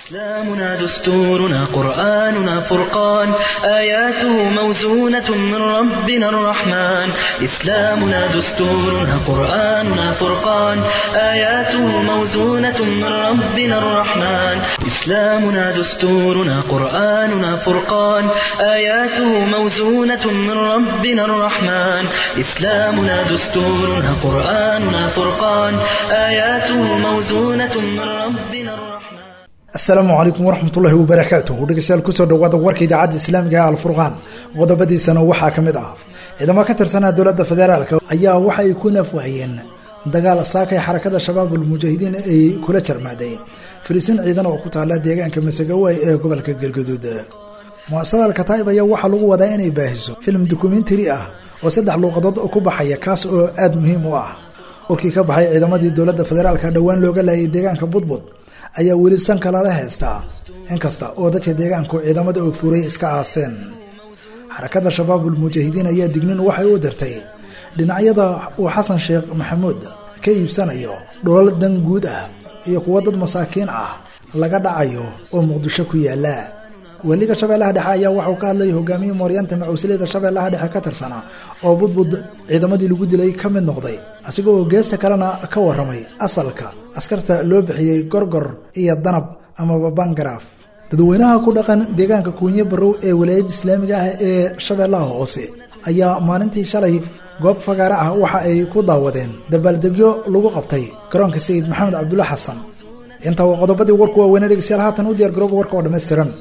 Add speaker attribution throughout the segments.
Speaker 1: إسلامنا دستورنا قرآننا فرقان آياته موزونة من ربنا الرحمن إسلامنا دستورنا قرآننا فرقان آياته موزونة من ربنا الرحمن إسلامنا دستورنا قرآننا فرقان آياته موزونة من ربنا الرحمن إسلامنا دستورنا قرآننا فرقان آياته موزونة من ربنا الرحمن
Speaker 2: asalaamu calaykum waraxmatullaahi wabarakaatuh dhegeystayaal kusoo dhawaada warka idaacadda islaamiga ee alfurqaan qodobadiisana waxaa ka mid ah ciidamo ka tirsanaa dowladda federaalk ayaa waxa ay ku nafwaayeen dagaal saakay xarakada shabaab ulmujaahidiin ay kula jarmaaday fariisin ciidan oo ku taala deegaanka masagawaay ee gobolka galgaduud muasasada alkataa'ib ayaa waxaa lagu wadaa inay baahiso filim dokumentari ah oo saddex luuqadood ku baxaya kaas oo aada muhiim u ah warkii ka baxay ciidamadii dowladda federaalka dhowaan looga laayay deegaanka budbud ayaa weli sanka lala haystaa inkasta oo dadka deegaanku ciidamada oo fuuray iska aaseen xarakada shabaabul mujaahidiin ayaa dignin waxay u dirtay dhinacyada uu xasan sheekh maxamuud ka iibsanayo dhulal dan guud ah iyo kuwo dad masaakiin ah laga dhacayo oo muqdisho ku yaala weliga shabeellaha dhexe ayaa waxauu ka hadlayay hogaamiye mooryanta macuusiliyada shabeellaha dhexe ka tirsana oo budbud ciidamadii lagu dilay ka mid noqday asiga oo geesta kalena ka waramay asalka askarta loo bixiyey gorgor iyo danab amaba bangaraaf dadweynaha ku dhaqan deegaanka kuunye barow ee walaayadda islaamiga ah ee shabeellaha hoose ayaa maalintii shalay goob fagaare ah waxa ay ku daawadeen dabaaldegyo lagu qabtay garoonka sayid maxamed cabdulla xasan intaa waa qodobadii warku waaweyne dhegeystayaal haatan u diyaar garooba warka oo dhammaystiran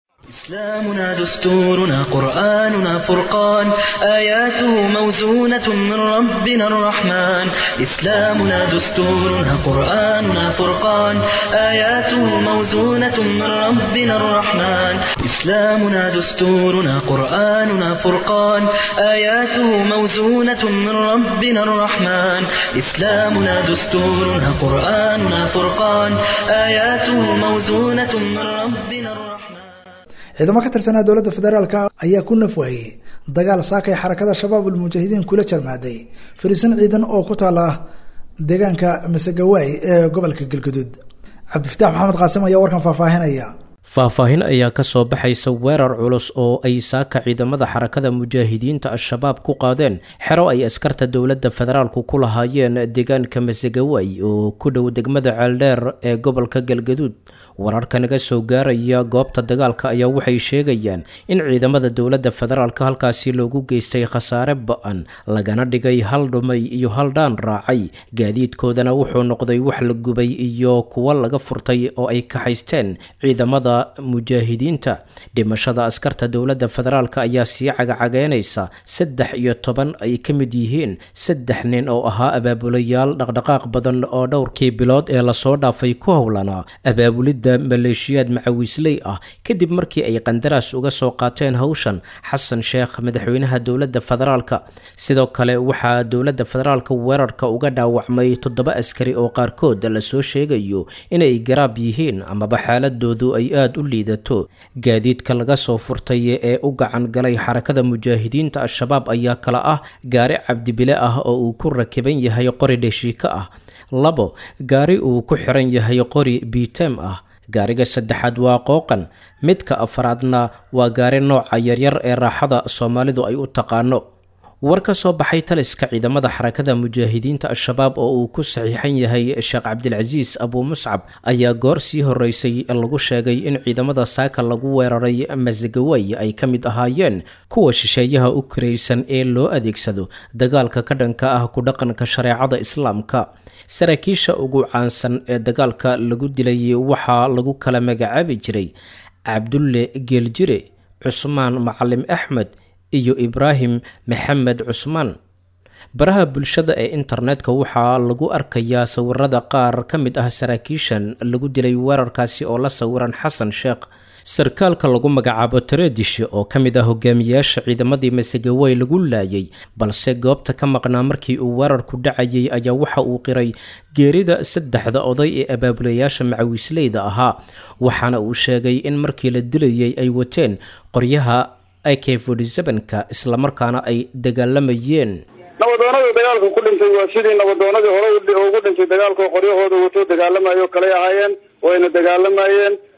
Speaker 1: إسلامنا دستورنا قرآننا فرقان آياته موزونة من ربنا الرحمن إسلامنا دستورنا قرآننا فرقان آياته موزونة من ربنا الرحمن إسلامنا دستورنا قرآننا فرقان آياته موزونة من ربنا الرحمن إسلامنا دستورنا قرآننا فرقان آياته موزونة من ربنا الرحمن
Speaker 2: ciidamo ka tirsanaa dowladda federaalk ayaa ku nafwaayey dagaal saakay xarakada shabaab ulmujaahidiin kula jarmaaday fariisin ciidan oo ku taala deegaanka masagawaay ee gobolka galgaduud cabdifitaax maxamed qaasim ayaa warkan faahfaahinaya
Speaker 3: faahfaahin ayaa ka soo baxaysa weerar culus oo ay saaka ciidamada xarakada mujaahidiinta al-shabaab ku qaadeen xero ay askarta dowladda federaalku ku lahaayeen deegaanka masagawaay oo ku dhow degmada ceeldheer ee gobolka galgaduud wararka naga soo gaaraya goobta dagaalka ayaa waxay sheegayaan in ciidamada dowladda federaalka halkaasi loogu geystay khasaare ba-an lagana dhigay hal dhumay iyo hal dhaan raacay gaadiidkoodana wuxuu noqday wax la gubay iyo kuwo laga furtay oo ay kaxaysteen ciidamada mujaahidiinta dhimashada askarta dowladda federaalk ayaa sii cagacageynaysa saddex iyo toban ay ka mid yihiin saddex nin oo ahaa abaabulayaal dhaqdhaqaaq badan oo dhowrkii bilood ee lasoo dhaafay ku howlanaa abaabulidda maleeshiyaad macawiisley ah kadib markii ay qandaraas uga soo qaateen howshan xasan sheekh madaxweynaha dowladda federaalka sidoo kale waxaa dowladda federaalka weerarka uga dhaawacmay toddoba askari oo qaarkood lasoo sheegayo inay garaab yihiin amaba xaaladoodu ay aada u liidato gaadiidka laga soo furtay ee u gacan galay xarakada mujaahidiinta al-shabaab ayaa kala ah gaari cabdibile ah oo uu ku rakiban yahay qori dheshiika ah labo gaari uu ku xiran yahay qori bitem ah gaariga saddexaad waa qooqan midka afaraadna waa gaari nooca yaryar ee raaxada soomaalidu ay u taqaano war ka soo baxay taliska ciidamada xarakada mujaahidiinta al-shabaab oo uu ku saxiixan yahay sheekh cabdilcasiis abuu muscab ayaa goor sii horeysay lagu sheegay in ciidamada saaka lagu weeraray masagaway ay ka mid ahaayeen kuwa shisheeyaha u karaysan ee loo adeegsado dagaalka ka dhanka ah ku dhaqanka shareecada islaamka saraakiisha ugu caansan ee dagaalka lagu dilay waxaa lagu kala magacaabi jiray cabdulle geeljire cusmaan macalim axmed iyo ibraahim maxamed cusmaan baraha bulshada ee internetka waxaa lagu arkayaa sawirada qaar ka mid ah saraakiishan lagu dilay weerarkaasi oo la sawiran xasan sheekh sarkaalka lagu magacaabo tareedishe oo ka mid ah hogaamiyaasha ciidamadii masagawey lagu laayay balse goobta ka maqnaa markii uu weerarku dhacayay ayaa waxa uu qiray geerida saddexda oday ee abaabulayaasha macawiisleyda ahaa waxaana uu sheegay in markii la dilayay ay wateen qoryaha ak ka islamarkaana ay dagaalamayeen
Speaker 4: nabadoonadii dagaalka ku dhintay waa sidii nabadoonadii hore ugu dhintay dagaalka qoryahooda wato dagaalamayo kaley ahaayeen wayna dagaalamayeen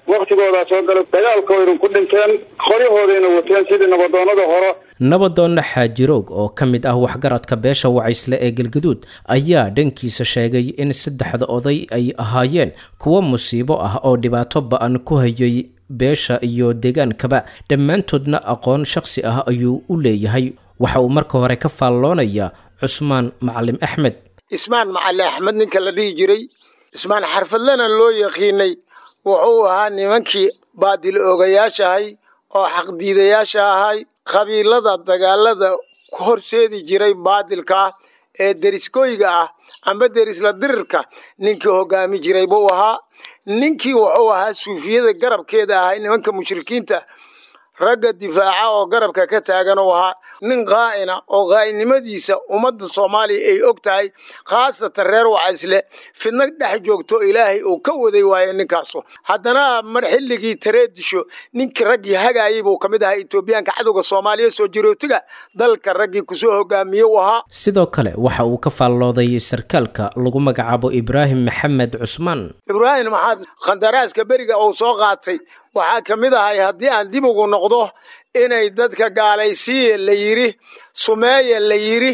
Speaker 4: waktigoodaa soo galay dagaalkoodayna ku dhinteen qoryahoodayna wateen sidii nabadoonada hore
Speaker 3: nabadoonna xaajiroog oo ka mid ah waxgaradka beesha wacaysle ee galgaduud ayaa dhankiisa sheegay in saddexda oday ay ahaayeen kuwo musiibo ah oo dhibaato ba-an ku hayay beesha iyo deegaankaba dhammaantoodna aqoon shakhsi ah ayuu u leeyahay waxa uu marka hore ka faalloonayaa cusmaan macalim axmed
Speaker 5: ismaan macali axmed ninka la dhihi jiray ismaan xarfadlena loo yaqiinay wuxuu ahaa nimankii baadil oogayaashahay oo xaqdiidayaasha ahay qabiilada dagaalada ku horseedi jiray baadilka ah ee deriskooyga ah amba derisla dirirka ninkii hogaami jiray buu ahaa ninkii wuxuu ahaa suufiyada garabkeeda ahay nimanka mushrikiinta ragga difaaca oo garabka ka taagan uu ahaa nin qaa'ina oo qaa'inimadiisa ummadda soomaaliya ay og tahay khaasatan reer wacaysle fidna dhex joogto ilaahay uu ka waday waaye ninkaasu haddana mar xilligii tareedisho ninkii raggii hagaayay buu ka mid ahaa etoobiyaanka cadowga soomaaliya soo jirootiga dalka raggii kusoo hogaamiye u ahaa
Speaker 3: sidoo kale waxa uu ka faallooday sarkaalka lagu magacaabo ibraahim maxamed cusmaan
Speaker 5: ibraahim maxaad khandaraaska beriga uu soo qaatay waxaa ka mid ahay haddii aan dib ugu noqdo inay dadka gaalaysiiya la yidhi sumeeya la yidhi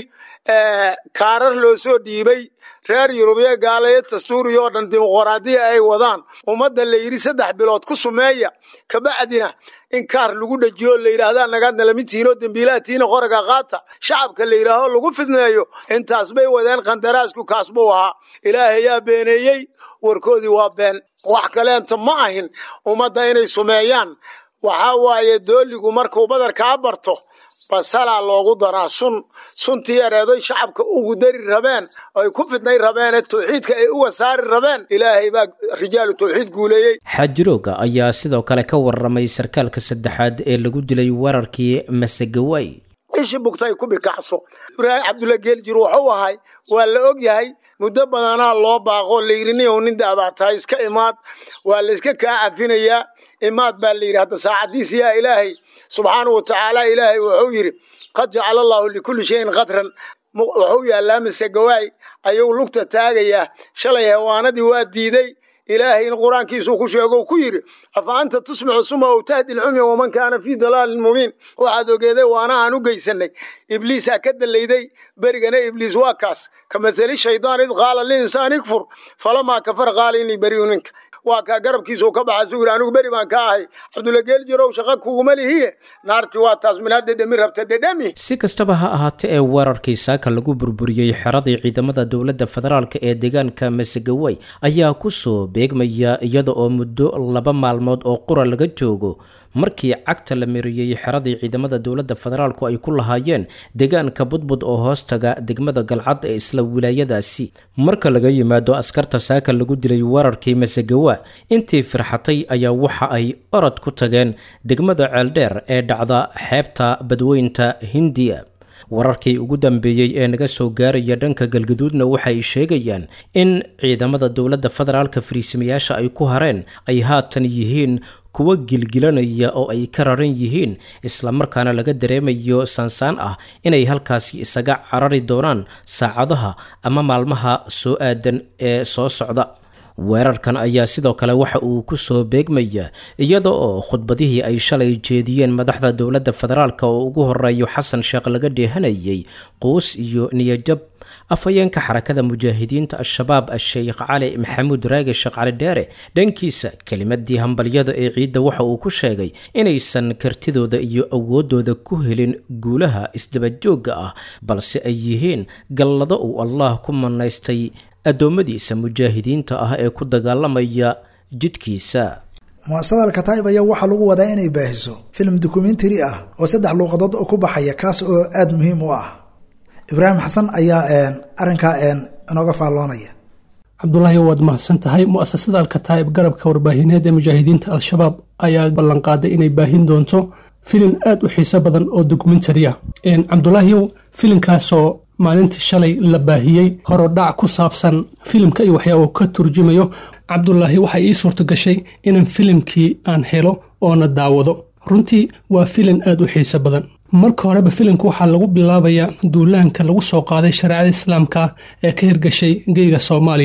Speaker 5: kaarar loo soo dhiibay reer yurubiya gaalayo dastuuriya oo dhan dimuqraadiya ay wadaan ummadda la yidhi saddex bilood ku sumeeya kabacdina in kaar lagu dhajiyo la yidhaahdaa nagaadna lamidtihiinoo dembiilaatiina qoraga qaata shacabka la yidhaaho lagu fidneeyo intaas bay wadeen khandaraasku kaas buu ahaa ilaahayaa beeneeyey warkoodii waa been wax kaleenta ma ahin ummadda inay sumeeyaan waxaa waaye dooligu markuu badarkaa barto basalaa loogu daraa sun suntii yareedoy shacabka ugu dari rabeen oy ku fidnay rabeene tawxiidka ay uga saari rabeen ilaahay baa rijaalu tawxiid guuleeyey
Speaker 3: xaajirooga ayaa sidoo kale ka waramay sarkaalka saddexaad ee lagu dilay weerarkii masagaway
Speaker 5: ishi bugtay ku bikacso ibraahim cabdulla geeljir wuxuu ahay waa la og yahay muddo badanaa loo baaqo layidhi nin nin daabactahay iska imaad waa la iska kaa cafinayaa imaad baa layidhi hadda saacadiisi yaa ilaahay subxaanahu watacaala ilaahay wuxuu yidhi qad jacala allahu likulli shayin qadran wuxuu yaallaa mise gawaay ayuu lugta taagayaa shalay hewaanadii waa diiday ilaahay in qur-aankiisuu ku sheego ku yidhi afa anta tusmicu suma ow tahdi lcumya waman kaana fii dalaalin mubiin waxaad ogeeday waana aan u geysanay ibliisaa ka dalayday berigana ibliis waa kaas ka mathali shaydaan id qaala linsaan ikfur falamaa kafar qaala inii beriyu ninka waa kaa garabkiisuu ka baxa suu yidhi anigu beri baan ka ahay cabdulla geeljirow shaqa kuguma lihiye naarti waa taas minaad dhedhemi rabta dhedhemi
Speaker 3: si kastaba ha ahaatee ee weerarkii saaka lagu burburiyey xeradii ciidamada dowladda federaalk ee deegaanka masagaway ayaa kusoo beegmaya iyada oo muddo laba maalmood oo qura laga joogo markii cagta la mariyey xeradii ciidamada dowladda federaalku ay ku lahaayeen deegaanka budbud oo hoostaga degmada galcad ee isla wilaayadaasi marka laga yimaado askarta saaka lagu dilay weerarkii masagawa intii firxatay ayaa waxa ay orod ku tageen degmada ceeldheer ee dhacda xeebta badweynta hindiya wararkii ugu dambeeyey ee naga soo gaaraya dhanka galgaduudna waxay sheegayaan in ciidamada dowladda federaalka fariisimayaasha ay ku hareen ay haatan yihiin kuwa gilgilanaya oo ay ka raran yihiin islamarkaana laga dareemayo saansaan ah inay halkaasi isaga carari doonaan saacadaha ama maalmaha soo aadan ee soo socda weerarkan ayaa sidoo kale waxa uu ku soo beegmaya iyada oo khudbadihii ay shalay jeediyeen madaxda dowladda federaalk oo ugu horeeyo xasan sheekh laga dheehanayay quus iyo niyajab afhayeenka xarakada mujaahidiinta al-shabaab a-sheykh cali maxamuud raage sheekh cali dheere dhankiisa kelimadii hambalyada ee ciidda waxa uu ku sheegay inaysan kartidooda iyo awoodooda ku helin guulaha isdabajoogga ah balse ay yihiin gallado uu allah ku manaystay addoommadiisa mujaahidiinta ah ee ku dagaalamaya jidkiisa
Speaker 2: muasada alkataib ayaa waxaa lagu wadaa inay baahiso filim dokumentary ah oo saddex luuqadood ku baxaya kaas oo aada muhiim u ah ibraahim xasan ayaa arrinkaa inooga faalloonaya
Speaker 6: cabdulaahi waad mahadsan tahay mu'asasada alkataa'ib garabka warbaahineed ee mujaahidiinta al-shabaab ayaa ballanqaaday inay baahin doonto filin aad u xiiso badan oo dokumentary ah cabdulaahiyow filinkaasoo maalintii shalay la baahiyey horodhac ku saabsan filimka iyo waxyaaba ka turjumayo cabdulaahi waxay ii suurto gashay inaan filimkii aan helo oona daawado runtii waa filin aad u xiiso badan marka horeba filimka waxaa lagu bilaabayaa duulaanka lagu soo qaaday shareecada islaamka ee ka hirgashay geyga soomaaliya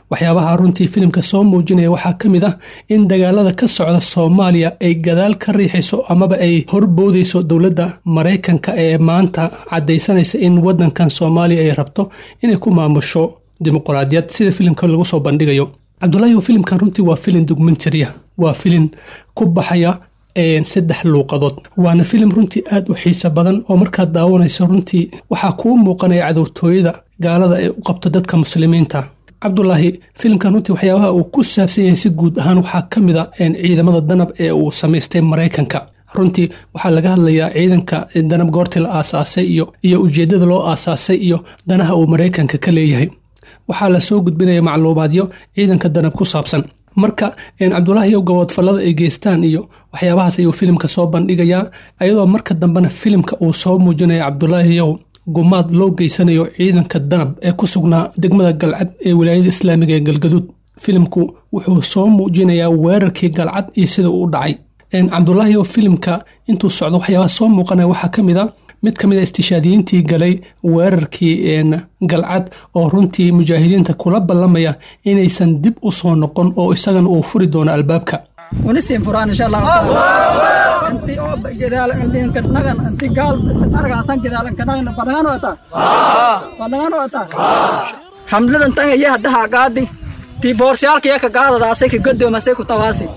Speaker 6: waxyaabaha runtii filimka soo muujinaya waxaa ka mid ah in dagaalada ka socda soomaaliya ay gadaal ka riixayso amaba ay horboodayso dowladda maraykanka ee maanta caddaysanaysa in wadankan soomaaliya ay rabto inay ku maamusho dimuqraadiyad sida filimka lagu soo bandhigayo cabdulaahi filimkan runtii waa filin documentarya waa filin ku baxaya saddex luuqadood waana filim runtii aad u xiiso badan oo markaad daawanayso runtii waxaa kuu muuqanaya cadowtooyada gaalada ee u qabto dadka muslimiinta cabdulaahi filimkan runtii waxyaabaha uu ku saabsan yahay si guud ahaan waxaa ka mid a ciidamada danab ee uu samaystay maraykanka runtii waxaa laga hadlayaa ciidanka danab goortii la aasaasay iyo iyo ujeeddada loo aasaasay iyo danaha uu maraykanka ka leeyahay waxaa lasoo gudbinaya macluumaadyo ciidanka danab ku saabsan marka cabdulaahiyow gaboodfallada ay geystaan iyo waxyaabahaas ayuu filimka soo bandhigayaa ayadoo marka dambena filimka uu soo muujinaya cabdulaahiyow gumaad loo geysanayo ciidanka danab ee ku sugnaa degmada galcad ee wilaayada islaamiga ee galgaduud filimku wuxuu soo muujinayaa weerarkii galcad iyo sida uu u dhacay cabdulaahiyow filimka intuu socdo waxyaabaha soo muuqanaya waxaa ka mid a mid ka mid a istishaadiyiintii galay weerarkii galcad oo runtii mujaahidiinta kula ballamaya inaysan dib u soo noqon oo isagana uu furi doono albaabka
Speaker 7: ونسيم فران إن شاء الله أنت أوب جدال أنت إنك نغن أنت قال أرجع سان جدال إنك نغن بدغان وتا بدغان وتا حملة أنت هي هدها قادي تي بورسيال كيا كقادة داسك قدو مسك تواسي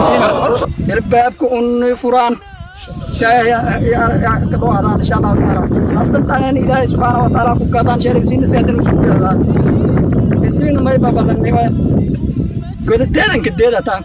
Speaker 7: الباب كون فران شاي يا كدو هذا إن شاء الله تعالى أفتن تاني إلهي سبحانه وتعالى كقادان شريف سين سيدنا مسكين هذا سين ما يبقى بلني قد تانك كديدا تانك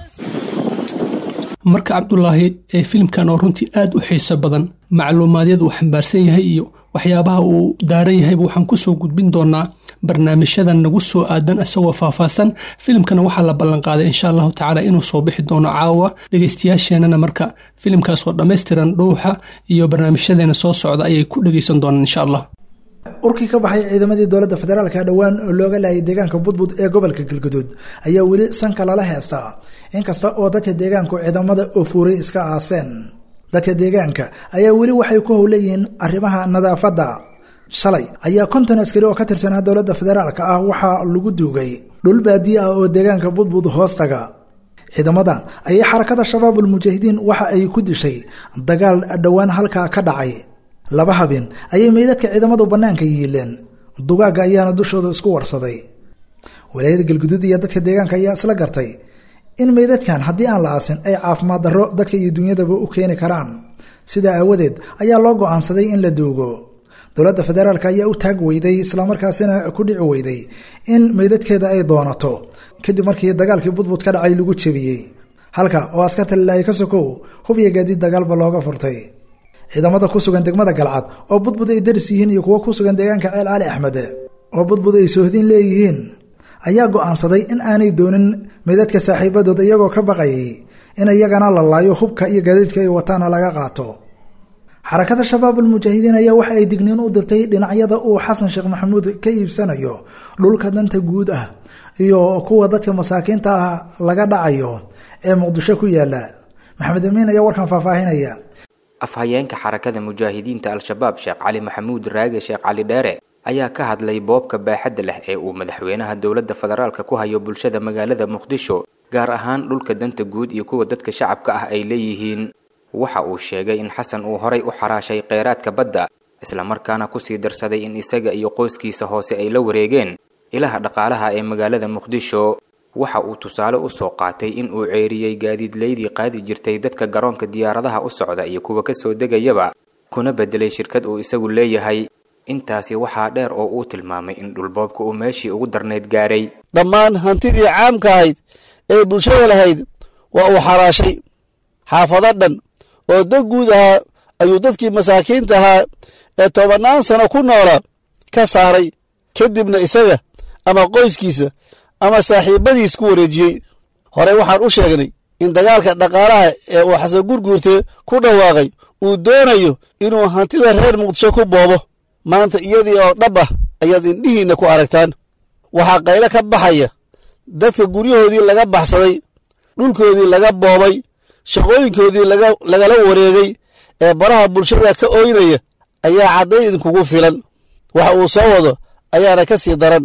Speaker 6: marka cabdulaahi ee filimkan oo runtii aad u xiiso badan macluumaadyad uu xambaarsan yahay iyo waxyaabaha uu daaran yahayba waxaan kusoo gudbin doonaa barnaamijyadan nagu soo aadan isagoo faahfaahsan filimkana waxaa la ballanqaaday insha allahu tacaala inuu soo bixi doono caawa dhegeystayaasheenana marka filimkaasoo dhammaystiran dhuuxa iyo barnaamijyadeena soo socda ayay ku dhegeysan doonaan insha allah
Speaker 2: urkii ka baxay ciidamadii dowladda federaalka dhowaan oo looga laayay deegaanka budbud ee gobolka galguduud ayaa weli sanka lala heestaa inkasta oo dadka deegaanku ciidamada oo fuuray iska aaseen dadka deegaanka ayaa weli waxay ku howleyihiin arrimaha nadaafadda shalay ayaa konton askari oo ka tirsanaa dowladda federaalka ah waxaa lagu duugay dhul baadiye ah oo deegaanka budbud hoostaga ciidamadan ayay xarakada shabaabul mujaahidiin waxa ay ku dishay dagaal dhowaan halkaa ka dhacay laba habeen ayay meydadka ciidamadu bannaanka yiileen dugaagga ayaana dushooda isku warsaday walaayada galguduud iyo dadka deegaanka ayaa isla gartay in meydadkan haddii aan la aasin ay caafimaad darro dadka iyo dunyadaba u keeni karaan sidaa aawadeed ayaa loo go-aansaday in la duugo dowladda federaalk ayaa u taag weyday islamarkaasina ku dhici weyday in meydadkeeda ay doonato kadib markii dagaalkii budbud ka dhacay lagu jebiyey halka oo askarta lilaahi ka sokow hub iyo gaadiid dagaalba looga furtay ciidamada ku sugan degmada galcad oo budbud ay daris yihiin iyo kuwo ku sugan deegaanka ceel cali axmed oo budbud ay soohdin leeyihiin ayaa go-aansaday in aanay doonin meydadka saaxiibadood iyagoo ka baqayay in iyagana la laayo hubka iyo gaadiidka ay wataana laga qaato xarakada shabaabul mujaahidiin ayaa waxa ay digniin u dirtay dhinacyada uu xasan sheekh maxamuud ka iibsanayo dhulka danta guud ah iyo kuwa dadka masaakiinta ah laga dhacayo ee muqdisho ku yaala maxamed amiin ayaa warkan faahfaahinaya
Speaker 8: afhayeenka xarakada mujaahidiinta al-shabaab sheekh cali maxamuud raage sheekh cali dheere ayaa ka hadlay boobka baaxadda leh ee uu madaxweynaha dowladda federaalka ku hayo bulshada magaalada muqdisho gaar ahaan dhulka danta guud iyo kuwa dadka shacabka ah ay leeyihiin waxa uu sheegay in xasan uu horay u xaraashay kheyraadka badda islamarkaana kusii darsaday in isaga iyo qoyskiisa hoose ay la wareegeen ilaha dhaqaalaha ee magaalada muqdisho waxa uu tusaale u soo qaatay in uu ceeriyey gaadiidleydii qaadi jirtay dadka garoonka diyaaradaha u socda iyo kuwa ka soo degayaba kuna bedelay shirkad uu isagu leeyahay intaasi waxaa dheer oo uu tilmaamay in dhulboobka uu meeshii ugu darnayd gaaray
Speaker 9: dhammaan hantidii caamka ahayd ee bulshada lahayd waa uu xaraashay xaafado dhan oo dad guud ahaa ayuu dadkii masaakiinta ahaa ee tobannaan sano ku noola ka saaray kadibna isaga ama qoyskiisa ama saaxiibbadiis ku wareejiyey horey waxaan u sheegnay in dagaalka dhaqaalaha ee uu xasan gurguurte ku dhawaaqay uu doonayo inuu hantida reer muqdisho ku boobo maanta iyadii oo dhab ah ayaad indhihiinna ku aragtaan waxaa qaylo ka baxaya dadka guryahoodii laga baxsaday dhulkoodii laga boobay shaqooyinkoodii lagala wareegay ee baraha bulshada ka ooynaya ayaa caddayn idinkugu filan waxa uu soo wado ayaana ka sii daran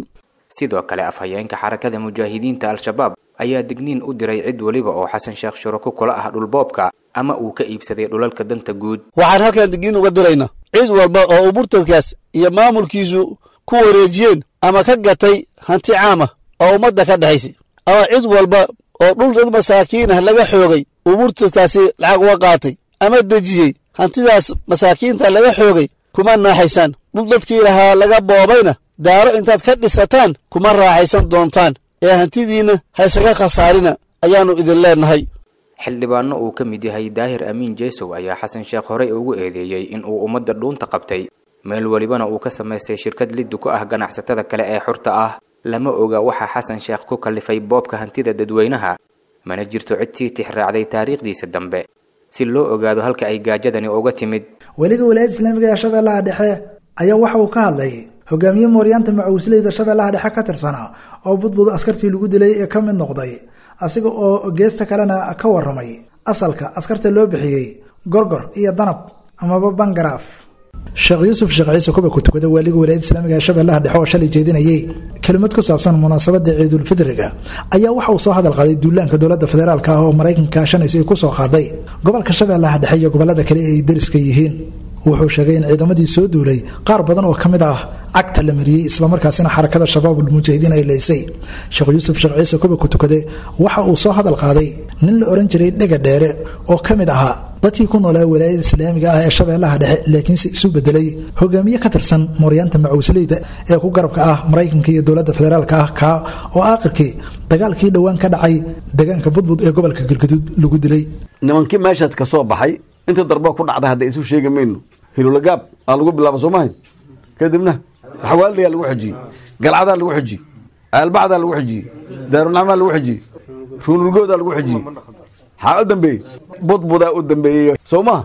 Speaker 8: sidoo kale afhayeenka xarakada mujaahidiinta al-shabaab ayaa digniin u diray cid weliba oo xasan sheekh shurako kula ah dhulboobka ama uu ka iibsaday dhulalka danta guud
Speaker 9: waxaan halkan digniin uga diraynaa cid walba oo uu murtadkaas iyo maamulkiisu ku wareejiyeen ama ka gatay hanti caama oo ummadda ka dhexaysay ama cid walba oo dhul dad masaakiin ah laga xoogay uu murtadkaasi lacag uga qaatay ama dejiyey hantidaas masaakiinta laga xoogay kuma naaxaysaan dhul dadkii lahaa laga boobayna daaro intaad ka dhisataan kuma raaxaysan doontaan ee hantidiinna haysaga khasaarina ayaannu idin leennahay
Speaker 8: xildhibaano uu ka mid yahay daahir amiin jeesow ayaa xasan sheekh horey ugu eedeeyey in uu ummadda dhuunta qabtay meel welibana uu ka samaystay shirkad liddu ku ah ganacsatada kale ee xurta ah lama oga waxaa xasan sheekh ku kallifay boobka hantida dadweynaha mana jirto cid sii tixraacday taariikhdiisa dambe si loo ogaado halka ay gaajadani uga timid
Speaker 2: weliga walaayadda islaamiga ee shabeellaha dhexe ayaa waxa uu ka hadlay hogaamiye mooryaanta macuusleyda shabeellaha dhexe ka tirsanaa oo budbud askartii lagu dilay ee ka mid noqday asiga oo geesta kalena ka waramay asalka askarta loo bixiyey gorgor iyo danab amaba bangaraaf sheekh yuusuf sheekh ciise kuba ku tukada waaliga walaayadda islaamiga ee shabeellaha dhexe oo shalay jeedinayay kelimad ku saabsan munaasabada ciidulfidriga ayaa waxa uu soo hadal qaaday duulaanka dowladda federaalk ah oo maraykanka shanaysa ay ku soo qaaday gobolka shabeellaha dhexe iyo gobolada kale ay deriska yihiin wuxuu sheegay in ciidamadii soo duulay qaar badan oo ka mid ah cagta la mariyey islamarkaasina xarakada shabaabulmujaahidiin ay leysay sheekh yuusuf sheekh ciise kuba ku tukade waxa uu soo hadal qaaday nin la ohan jiray dhega dheere oo ka mid ahaa dadkii ku noolaa walaayada islaamiga ah ee shabeellaha dhexe laakiinse isu bedelay hogaamiye ka tirsan mooryaanta macuusleyda ee ku garabka ah maraykanka iyo dowladda federaalk ah kaa oo aakhirkii dagaalkii dhowaan ka dhacay deegaanka budbud ee gobolka galgaduud lagu dilay
Speaker 10: nimankii meeshaas ka soo baxay inta darba ku dhacday hadda isu sheegi mayno hilulagaab aa lagu bilaaba soo mahay kadibna xawaaldayaa lagu xojiyey galcadaa lagu xojiyey aalbacdaa lagu xojiyey daarunacmaa lagu xojiyey ruunurgoodaa lagu xojiyey maxaa u dambeeyey budbudaa u dambeeyey soo maha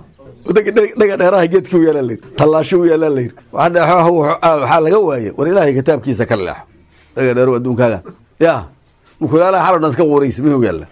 Speaker 10: dhega dheeraha geedkii u yaalaa layidhi tallaasho u yaalaa layidhi waxaa laga waaye war ilaahay kitaabkiisa ka leexo dhega dheero adduunkaaga yaa mukuyaalaha xaloo dhan iska quuraysa mihuu yaalla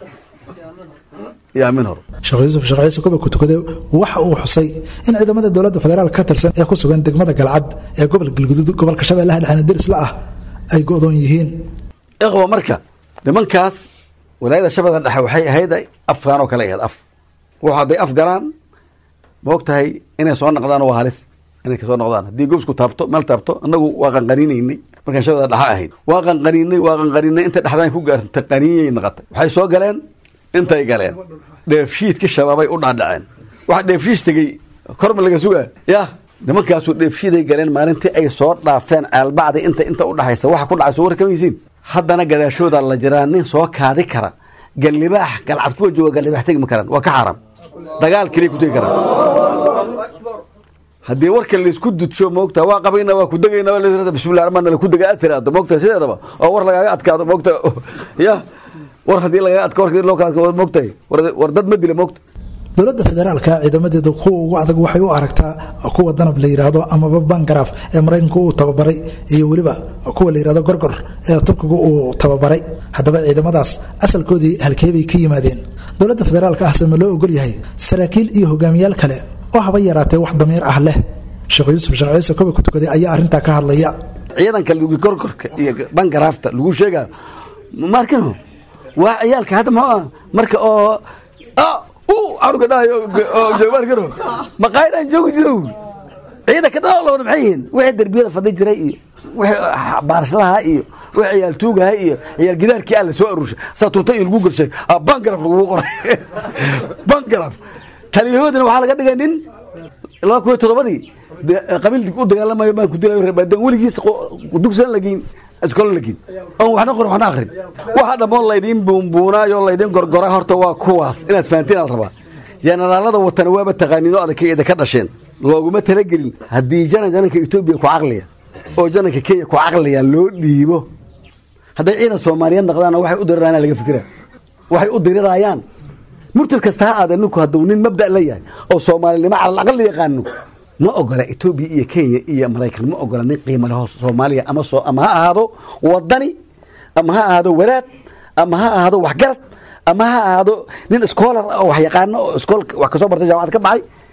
Speaker 10: yaa min hor
Speaker 2: sheekh yuusuf sheekh ciise kuba ku tukade waxa uu xusay in ciidamada dowladda federaalk ka tirsan ee ku sugan degmada galcad ee gobolka galguduud gobolka shabeellaha dhexena derisla ah ay go-doon yihiin
Speaker 10: ikhwa marka nimankaas walaayada shabeella dhexe waxay ahayd afkaan oo kale ahayd af wuxu hadday af galaan ma og tahay inay soo noqdaan waa halis inay kasoo noqdaan haddii gobsku taabto meel taabto annagu waa qanqaniinaynay markaan shabeella dhexe ahayd waa qanqaniinay waa qanqaniinay inta dhexdaan ku gaarta qaniinyay noqotay waxay soo galeen intay galeen dheefshiidka shabaabay u dhaadhaceen waxa dheefshiis tegey korma laga sugaa yah nimankaasu dheefshiiday galeen maalintii ay soo dhaafeen aalbacda inta inta u dhaxaysa waxa ku dhacay soo warkamaysiin haddana gadaashooda la jiraa nin soo kaadi kara gallibaax galcad kuwa jooga gallibaax tegi ma karaan waa ka xaaraam dagaal keliya ku tegi karaan haddii warka laysku dudsho moogta waa qabayna waa ku degayna bismillah ramaan la ku dega aad tiraado moogta sideedaba oo war lagaaga adkaado moogta ya war haddii lagaga adka warka loo kala adka moogtahay war dad ma dila moogta
Speaker 2: dowladda federaalka ciidamadeeda kuwa ugu adag waxay u aragtaa kuwa danab la yidhaahdo amaba bangaraaf ee maraykanku uu tababaray iyo weliba kuwa la yidhahdo gorgor ee turkigu uu tababaray haddaba ciidamadaas asalkoodii halkeebay ka yimaadeen dowladda federaalka ah sema loo ogol yahay saraakiil iyo hogaamiyaal kale oo haba yaraatee wax damiir ah leh sheekh yuusuf sheekh ciise koba ku tukaday ayaa arrintaa ka hadlaya
Speaker 10: ciidanka lugi gorgorka iyo bangaraafta lagu sheegaa markano waa ciyaalka hadda muxuu ah marka oo canuga dhahayo joogaarkano maqaayadaan joogi jiro ciidanka dhalaalabana maxay yihiin wixii derbiyada fadhi jiray iyo wixii baarshadaha iyo wixii ciyaal tuugaha iyo ciyaal gidaarkii alla soo aruurshay saa tuuta iyo lagu gorshay bangaraf lagugu qoray bangaraf taliyahoodina waxaa laga dhigay nin laba kun iyo toddobadii qabiil u dagaalamayo baan ku dilayo reebaadan weligiis dugsan lageyn iskola lageyn oon waxna qorin waxna akrin waxa dhammoon laydiin buunbuunaayo laydiin gorgora horta waa kuwaas inaad fahantiin al rabaa jenaraalada watana waaba taqaaniin oo adagkeeda ka dhasheen looguma talagelin haddii jana jananka etoobiya ku caqliya oo jananka kenya ku caqliya loo dhiibo hadday ciidan soomaaliyeed noqdaana waxay u dirirayaan laga fikira waxay u dirirayaan murtad kasta ha aada ninku hadduu nin mabda la yahay oo soomaalinimo calal aqal la yaqaano ma ogola etoobiya iyo kenya iyo maraykan ma ogola nin qiimo leho soomaaliya ama soo ama ha ahaado wadani ama ha ahaado walaad ama ha ahaado waxgarad ama ha ahaado nin schoolar oo wax yaqaano oo iskool wax kasoo bartay jaamacad ka baxay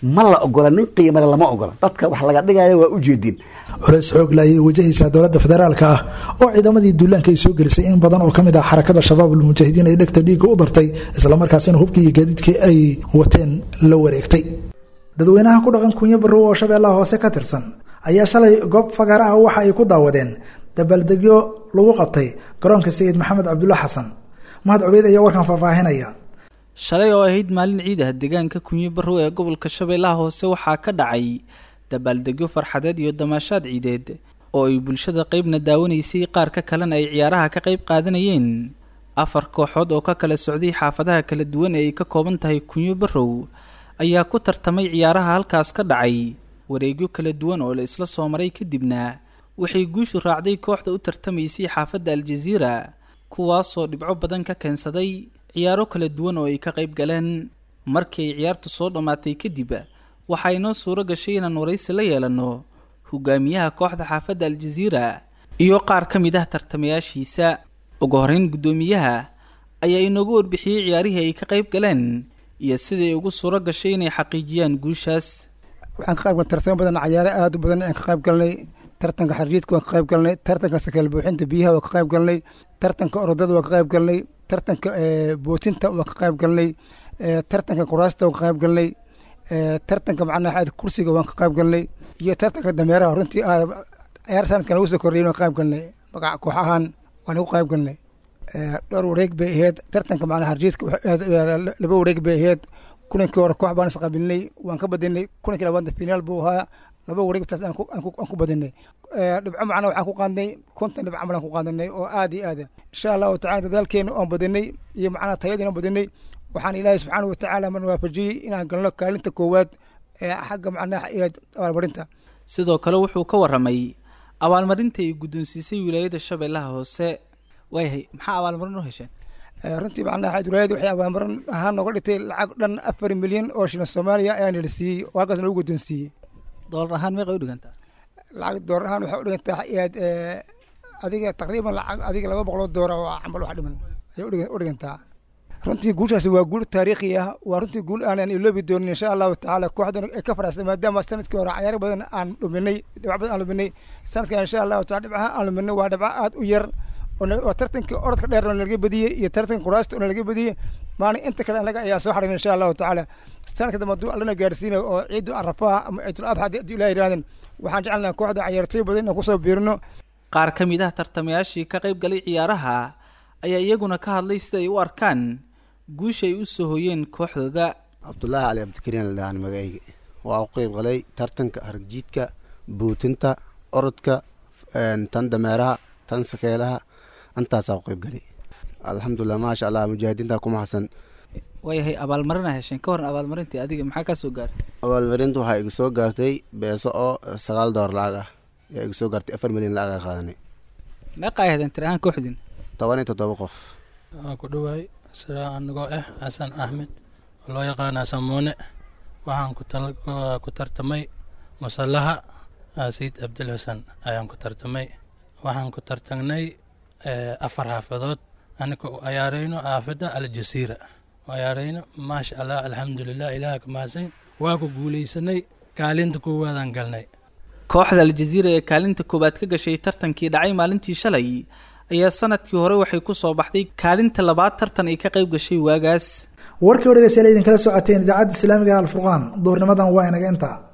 Speaker 10: ma la ogola nin qiimale lama ogola dadka wax laga dhigaya waa ujeedin
Speaker 2: culays xoog la ayay wajahaysaa dowladda federaalka ah oo ciidamadii duulaanka ay soo gelisay in badan oo ka mid ah xarakada shabaabul mujaahidiin ay dhegta dhiigga u dartay islamarkaasina hubkii iyo gaadiidkii ay wateen la wareegtay dadweynaha ku dhaqan kunyo barrow oo shabeellaha hoose ka tirsan ayaa shalay goob fagaara ah waxa ay ku daawadeen dabaaldegyo lagu qabtay garoonka sayid maxamed cabdulla xasan mahad cubeyd ayaa warkan faahfaahinaya
Speaker 11: shalay oo ahayd maalin ciid ah deegaanka kunyo barrow ee gobolka shabeellaha hoose waxaa ka dhacay dabaaldegyo farxadeed iyo damaashaad ciideed oo ay bulshada qeybna daawanaysay qaar ka kalena ay ciyaaraha ka qayb qaadanayeen afar kooxood oo ka kala socday xaafadaha kala duwan ee ay ka kooban tahay kunyo barrow ayaa ku tartamay ciyaaraha halkaas ka dhacay wareegyo kala duwan oo la isla soo maray kadibna waxay guushu raacday kooxda u tartamaysay xaafadda aljaziira kuwaasoo dhibco badan ka keensaday ciyaaro kala duwan oo ay ka qayb galeen markii ay ciyaartu soo dhammaatay kadib waxaa inoo suuro gashay inaan waraysi la yeelanno hogaamiyaha kooxda xaafadda aljaziira iyo qaar ka mid ah tartamayaashiisa ugu horreyn guddoomiyaha ayaa inoogu warbixiyey ciyaarihii ay ka qayb galeen iyo siday ugu suuro gashay inay xaqiijiyaan guushaas
Speaker 12: waxaan ka qayb galnay tartamo badan cayaaro aad u badan ayaan ka qayb galnay tartanka xarjiidka waan ka qayb galnay tartanka sakeel buuxinta biyaha waan ka qayb galnay tartanka orodada waan ka qayb galnay tartanka bootinta waan ka qayb galnay tartanka kuraasta waan ka qayb galnay tartanka macnaha kursiga waan ka qayb galnay iyo tartanka dameeraha runtii ciyaar sanadkan lagu soo kordhiyay waan ka qayb galnay magaca koox ahaan waan ugu qayb galnay dhowr wareeg bay ahayd tartanka macnaha harjiidka laba wareeg bay ahayd kulankii hore koox baan isqabilnay waan ka badinay kulankii labaadna finaal buu ahaa laba wareeg taas aan ku badinay dhibco macnaha waxaan ku qaadnay konton dhibco camal aan ku qaadanay oo aad iyo aad insha allahu tacala dadaalkeena oon badinay iyo macnaha tayadiina oon badinay waxaan ilaahay subxaana watacaala man waafajiyey inaan galno kaalinta koowaad ee xagga macnaha abaalmarinta
Speaker 11: sidoo kale wuxuu ka waramay abaalmarinta ay guddoonsiisay wilaayada shabeellaha hoose waayahay maxaa abaalmarin u hesheen
Speaker 12: runtii macnaha wilaayada waxay abaalmarin ahaan nooga dhigtay lacag dhan afar milyan oo shilin soomaaliya ayaan nala siiyey oo halkaas noogu guddoonsiiyey
Speaker 11: doolar ahaan meeqay u dhigantaa
Speaker 12: lacag doolar ahaan waxay u dhigantaa aad adiga taqriiban lacag adiga laba boqoloo doora oo camal wax dhiman ayay u dhigantaa runtii guushaasi waa guul taariikhi ah waa runtii guul aanan iloobi doonin insha allahu tacaala kooxdan ay ka faraxsan maadaama sanadkii hore cayaaro badan aan dhuminay dhibco badan aan luminay sanadkan insha allahu taala dhibcaha aan luminay waa dhibco aad u yar oo tartankii orodka dheer oo nalaga badiyey iyo tartanka kuraasta oo nalaga badiyey maalin inta kale anaga ayaa soo xarin insha allahu tacaala sanadka dambe hadduu allana gaarsiinayo oo ciidu arafaha ama ciidul adxa haddii ilaah yidhahdan waxaan jecelnaha kooxda cayaartooy badan inaan kusoo biirino
Speaker 11: qaar ka mid ah tartamayaashii ka qayb galay ciyaaraha ayaa iyaguna ka hadlay sida ay u arkaan guusha ay u soo hoyeen kooxdooda
Speaker 13: cabdulaahi cali cabdikariin la dhahaan magacayga waa u qeyb galay tartanka haragjiidka buutinta orodka tan dameeraha tan sakeelaha intaasaa u qeyb galay alxamdulilah maasha allah mujaahidiinta kuma xasan
Speaker 11: waayahay abaalmarina hesheen ka horan abaalmarintii adiga maxaa kaa soo gaaray
Speaker 13: abaalmarinta waxaa iga soo gaartay beeso oo sagaal door lacag ah yaa iga soo gaartay afar milyan lacag a qaadanay
Speaker 11: meeqa ay hadeen tir ahaan kooxdiin
Speaker 13: toban iyo toddoba qof
Speaker 14: waa ku dhowaay sidaa anigoo ah xasan axmed oo loo yaqaana samoone waxaan ku tartamay musallaha sayid cabdil xasan ayaan ku tartamay waxaan ku tartagnay afar xaafadood anika u ayaarayno xaafadda aljasiira u ayaarayno maasha allah alxamdulilah ilaah ka mahadsan waa ku guulaysanay kaalinta koowaadaan galnay
Speaker 11: kooxda aljaziira ee kaalinta koowaad ka gashay tartankii dhacay maalintii shalay ayaa sanadkii hore waxay ku soo baxday kaalinta labaad tartan ay ka qayb gashay waagaas
Speaker 2: warkii o dhegeystayaal idinkala socoteen idaacadda islaamiga alfurqaan duurnimadan waa inaga intaa